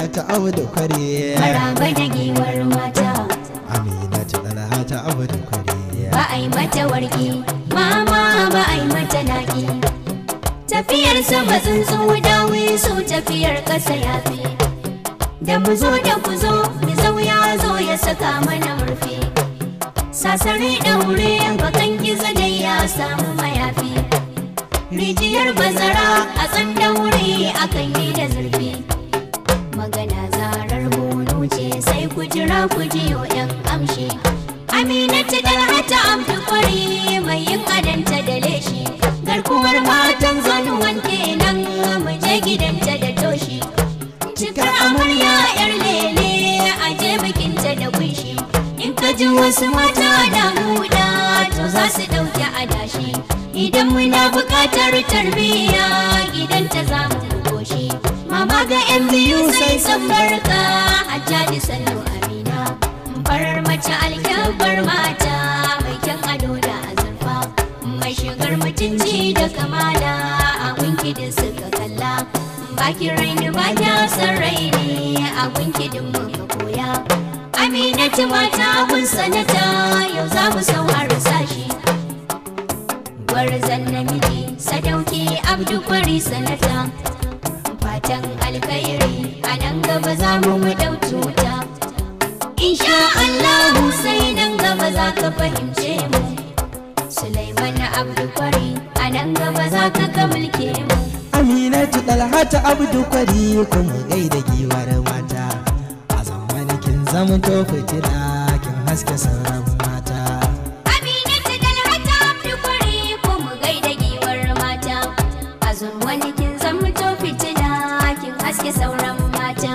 dalhata abdu kwari maraba da giwar mata aminatu dalhata abdu kwari ba a yi mata warki mama ba a yi mata naki tafiyar sama tsuntsu dawi su tafiyar ƙasa ya fi da mu zo da ku zo mu zau ya zo ya saka mana murfi sasare ɗaure bakan gizo dai ya samu mayafi rijiyar bazara a tsan daure akan yi da zurfi magana zarar bono ce sai ku jira ku jiyo yan amshi aminatu dalhata amfi kwari mai yin adanta da leshi garkuwar matan zanuwan kenan mu je gidanta da toshi cikar amarya yar lele a je bikinta da kunshi in ka ji wasu mata da huda to za su ɗauki adashi idan muna buƙatar tarbiyya gidanta za mu goshi mama ga yan biyu sai san barka hajjaji sannu amina farar mace alkyabar mata mai kyan ado da azurfa mai shigar mutunci da kamala a winkidin suka kalla baki raini ba ta san raini a winkidin muka koya aminatu mata kun sanata yau za mu sauhar sashi gwarzan namiji sadauki abdu kwari sanata fatan alkhairi a nan gaba za mu mu dau cuta insha Allahu sai nan gaba za ka fahimce mu Sulaiman abdu kwari a nan gaba za ka ga mulke mu aminatu dalhata abdu kwari kuma gaida giwar mata a zamanin kin zama to fitila kin haske sauran mata Aminatu dalhata abdu kwari ko mu gaida giwar mata a wani kin zama to fitina kin haske sauran mata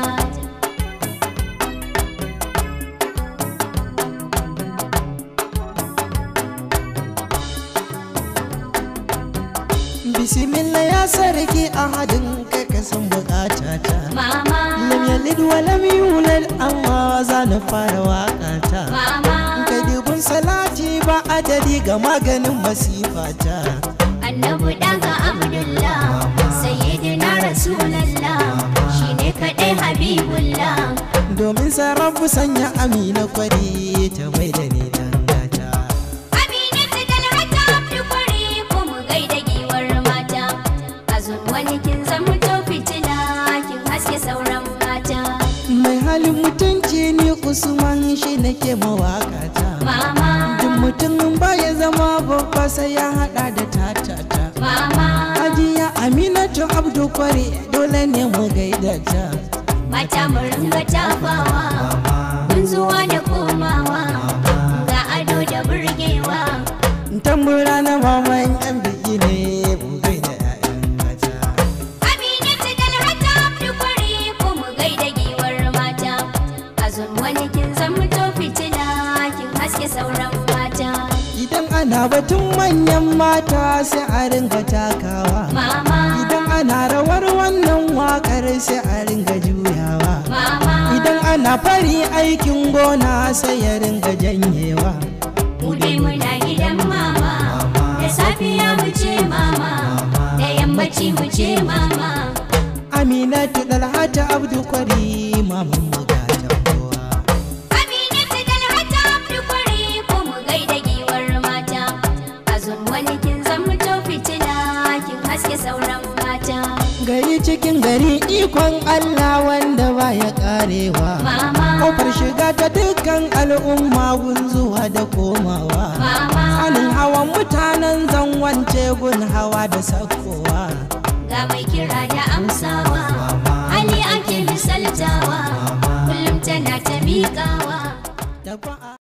bismillah ya sarki ahadin kai ka san bukatata mama lam yalid wa lam yulad amma za na fara waƙata mama kai dubun salati ba adadi ga maganin masifata annabu daga abdullah sayyidina rasulallah shine kadai habibullah domin sarrafu sanya amina kwari ta mai da ni dangata aminatu dalhata abdu kwari ko mu gaida giwar mata a wani kin zama to fitina kin haske sauran mata mai halin mutunci ni usman shi nake mawakata mama duk mutum baya zama babba sai ya hada da tatata mama ajiya aminatu abdu kwari dole ne mu gaida ta mata mu ringa tafawa mun zuwa da komawa ga ado da burgewa tambura na maman yan biki ne mu gaida 'ya'yan mata Aminatu dalhata abdu kwari ko mu gaida giwar mata a wani kin zama to fitina kin haske sauran mata idan ana batun manyan mata sai a ringa takawa mama idan ana rawar wannan wakar sai a ringa juyawa mama idan ana fari aikin gona sai ya ringa janyewa mu dai muna gidan mama da safiya mu ce mama da yammaci mu ce mama aminatu dalhata abdu kwari maman mu ga kowa Aminatu dalhata abdu kwari ko mu gaida giwar mata a wani kin zama to fitina kin haske sauran mata gari cikin gari ikon allah wanda baya karewa mama kofar shiga ta dukkan al'umma gun zuwa da komawa mama Tsanin hawan mutanen zanwance gun hawa da sakowa ga mai kira da amsawa